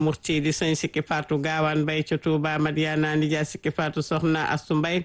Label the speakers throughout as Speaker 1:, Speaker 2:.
Speaker 1: murti di sëñ sikki faatu gaawaan bay ca Touba Madiana nijaay sikki faatu soxna astu mbay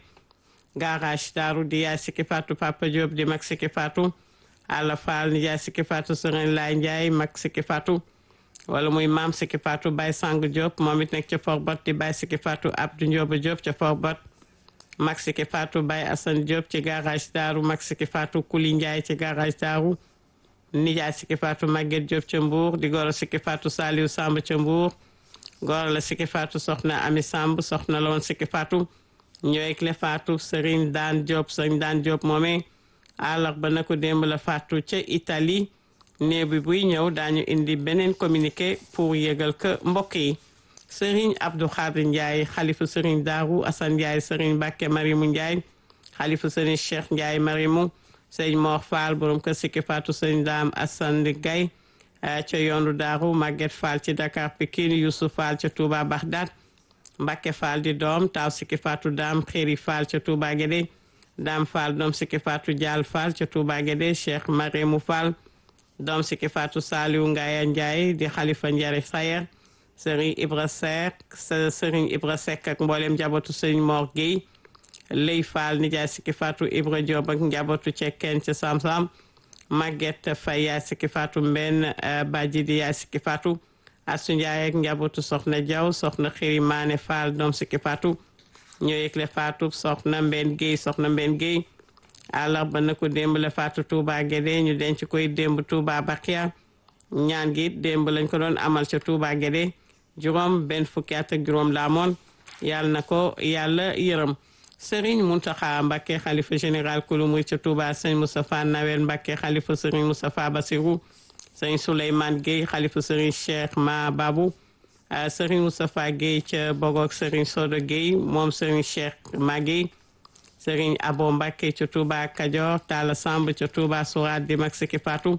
Speaker 1: garage daaru di yaay sikki faatu papa Diop di mag sikki faatu àlla faal nijaay sikki faatu sëriñ laay njaay mag sikki faatu wala muy maam sikki faatu bay sang Diop moom it nekk ca forbot di bay sikki faatu Abdou Ndioba Diop ca forbot mag sikki faatu bay Assane Diop ci garage daaru mag sikki faatu kuli njaay ci garage daaru nijaay sikki faatu Maguette Diop ca Mbour di goro sikki faatu Saliou Samb ca Mbour goro la sikki faatu soxna Ami Samb soxna la woon sikki faatu ñooy le faatu Serigne Daan Diop Serigne Daan Diop moomee àllarba na ko démb la faatu ca Italie néew bi buy ñëw daañu indi beneen communiqué pour yëgal ko mbokk yi Serigne Abdou Khadir Ndiaye xalifu Serigne Darou Assane Ndiaye Serigne Mbacke Marimu Ndiaye xalifu Serigne Cheikh Ndiaye Marimu Serigne Mor Fall borom kër sikki faatu Serigne Dame Assane Gaye ca yoonu Darou Maguette Fall ci Dakar Pikine Youssouf Fall ca Touba Bagdad Mbacke Fall di doom taaw sikki faatu Dame Xéri Fall ca Touba Guédé Dame Fall doom sikki faatu Dial Fall ca Touba Guédé Cheikh Marimu Fall doom sikki faatu Saliou Ngaya Ndiaye di xalifa Njare Sayer Serigne Ibra Seck Serigne Ibra Seck ak mboolem njabootu Serigne Mor Gueye Ley Fall nijaay sikki faatu Ibra Diop ak njabootu cekkeen ca Samsam Maguette Faye yaay sikki faatu Mbenn Badji di yaay sikki faatu Asu Ndiaye ak njabootu Soxna Diaw Soxna Xiri Maane Fall doom sikki faatu ñoo yëgle faatu Soxna Mbenn Gueye Soxna Mbenn Gueye àllarba na ko démb la faatu Touba Guédé ñu denc koy démb Touba Bakia ñaan gi démb lañ ko doon amal ca Touba Guédé juróom benn fukki at ak juróom la amoon yàlla na ko yàlla yërëm Serigne Mountakha Mbacké xalifa général kulu muy ca Touba sëñ Moustapha Nawel Mbacké xalifa Serigne Moustapha Bassirou sëñ Souleymane Gueye xalifa Serigne Cheikh Ma Babou Serigne Moustapha Gueye ca Bogok Serigne Sodo Gueye moom Serigne Cheikh Ma Gueye Serigne Abo Mbacké ca Touba Kajoor Talla Samb ca Touba Sourate di mag sikki faatu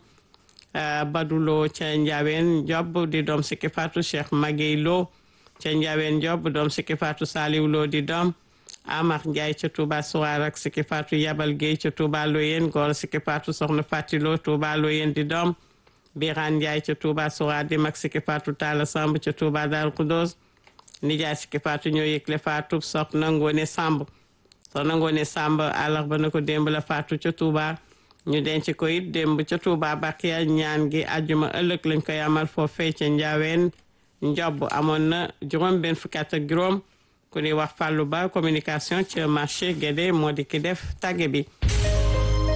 Speaker 1: Badulo ca Ndiawen Job di doom sikki faatu Cheikh Maguey Lo ca Ndiawen Job doom sikki faatu Saliou Lo di doom Amar Ndiaye ca Touba Sourate ak sikki faatu Yabal Gueye ca Touba Loyen góor sikki faatu Soxna Fatilo Touba Loyen di doom Birane Ndiaye ca Touba Sourate di mag sikki faatu Talla Samb ca Touba Darou Khoudoss nijaay sikki faatu ñoo yëgle faatu Soxna Ngone Samb soxna Ngoone Samb àllarba na ko démb la faatu ca Touba ñu denc ko it démb ca Touba Bakiya ñaan gi àjjuma ëllëg lañ koy amal foofee ca Njaaween njob amoon na juróom benn fukki at ak juróom ku ñuy wax Fallou Ba communication ca marché Guédé moo di ki def tàgge bi